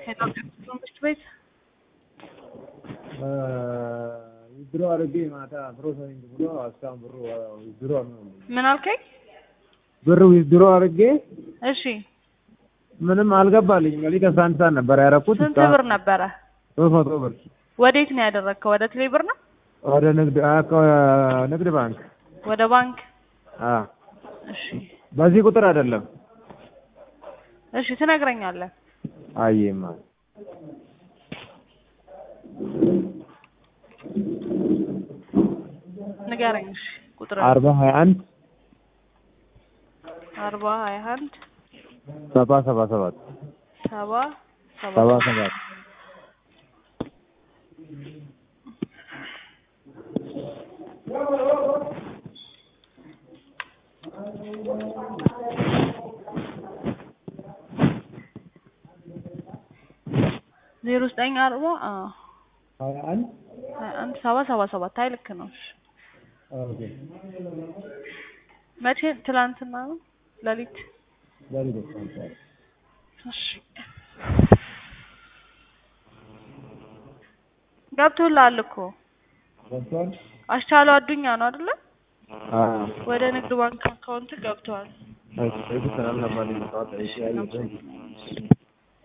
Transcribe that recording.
መንግስት ቤት ዊዝድሮ አድርጌ ማታ ፕሮሰሲንግ ብሎ እስካሁን ብሩ ዊዝድሮ ነው። ምን አልከኝ? ብር ዊዝድሮ አድርጌ እሺ ምንም አልገባልኝም። ሌሊት አስራ አንድ ሰዓት ነበር ያደረኩት። ስንት ብር ነበረ? ሶስት መቶ ብር ወዴት ነው ያደረግከው? ወደ ቴሌ ብር ነው? ወደ ንግድ አ- ከ- ንግድ ባንክ ወደ ባንክ? አ እሺ በዚህ ቁጥር አይደለም። እሺ ትነግረኛለህ። አየማ ንገረኝ። እሺ ቁጥር አርባ ሀያ አንድ አርባ ሀያ አንድ ሰባ ሰባ ሰባት ሰባ ሰባ ሰባ ሰባት ዜሮ ዘጠኝ አርባ አዎ ሀያ አንድ ሀያ አንድ ሰባ ሰባ ሰባት አይ ልክ ነው። እሺ ኦኬ መቼ? ትላንትና ነው ሌሊት። ሌሊት አስራ አንድ ሰዓት እሺ ገብቶልሃል እኮ ገብቷል። አስቻለው አዱኛ ነው አይደለ? አ ወደ ንግድ ባንክ አካውንት ገብቷል። እሺ ሰላም ነበር። እሺ